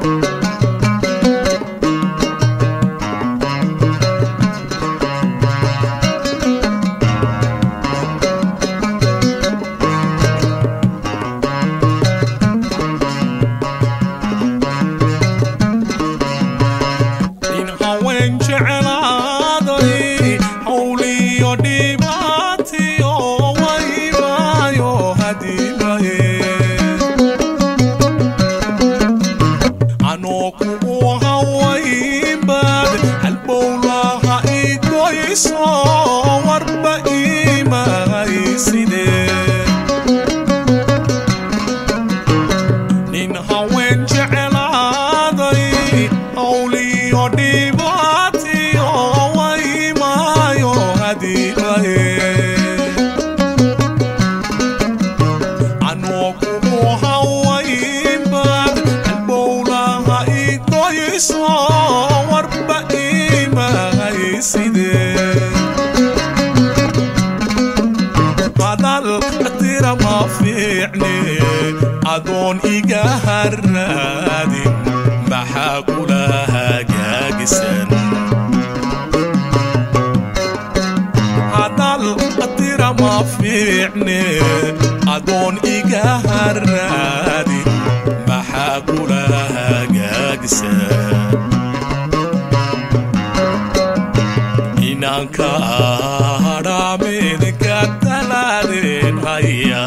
in haween jeclaaday hawliyo dhibaatiyo waymaayo hadiimaye anoo kugu hawaynbad halbowlaha igoyso warba imahayside nin haween jeclaaday hawliyo dhibaatiyo waymaayo hadiimaye anoo kugu hawaynbad halbowlaha igoyso warba imahayside hadal tira ma fiicne adoon iga harraadin maxaa kula hagaagisan hadal tira ma fiicne adoon iga harraadin maxaa kula hagaagisan inanka hadhaamedka talaadeen haya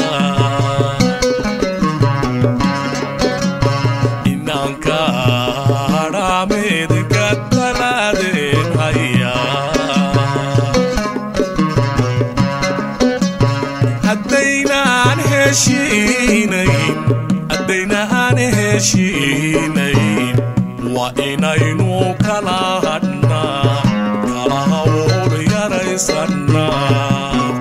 inanka hadhaamedka talaadeen haya haddaynaan heshiinayn haddaynaan heshiinayn waa inaynu kala hadhnaa kala hawool yaraysannaa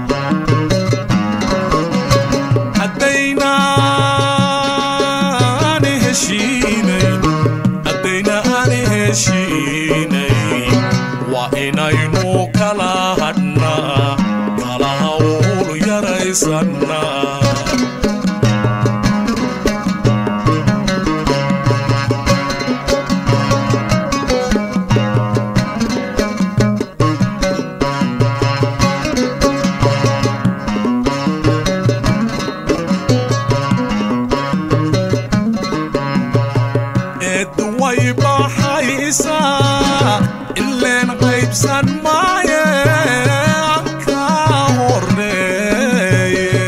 haddaynaan heshiinayn haddaynaan heshiinayn waa inaynu kala hadhnaa kala hawool yaraysannaa eed way baxaysaa ileen qaybsan maaye anka horreeye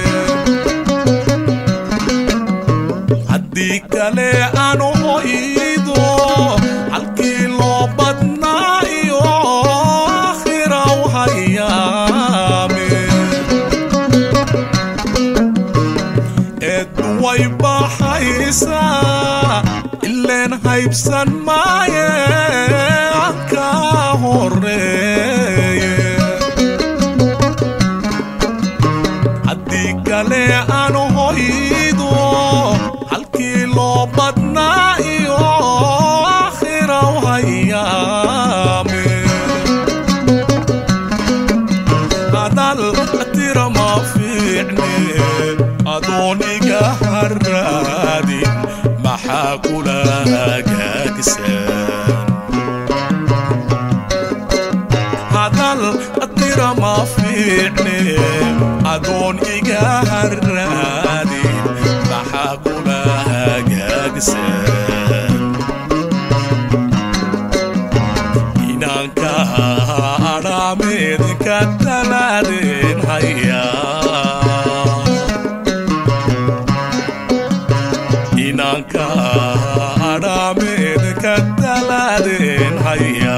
haddii kale aan hoydo halkii loo badnaa iyo akhiraw hayaame eed way baxaysaa ileen haybsan maaye anka horreeye haddii kale aan hoydo halkii loo badnaa iyo akhiraw hayaame hadal tira ma fiicne adooniga harraadin maxaa kula hagaagsan hadal tira ma fiicne adoon iga harraadin maxaa kula hagaagsan inanka adhaameedka talaadeen haya inanka adhaameedka talaadeen haya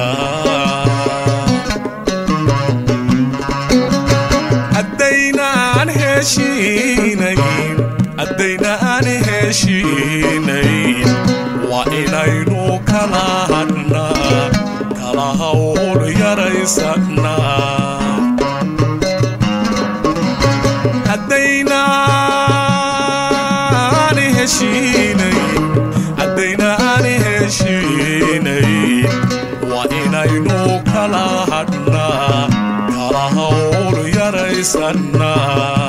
haddaynaan heshiinayn haddaynaan heshiinayn waa inaynu kala hadhnaa kala hawl yaraysannaa haddaynaan heshiinayn haddaynaan heshiinayn waa inaynu kala hadhnaa kala hawl yaraysannaa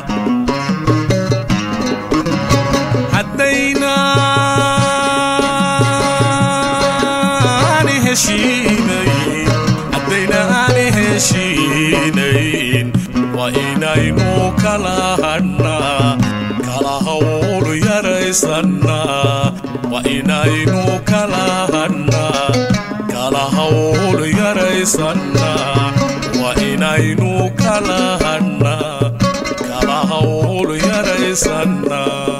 heshiinayn haddayna aan heshiinayn waa inaynu kala hadhnaa kala hawl yaraysannaa waa inaynu kala hadhnaa kala hawl yaraysannaa waa inaynu kala hadhnaa kala hawl yaraysannaa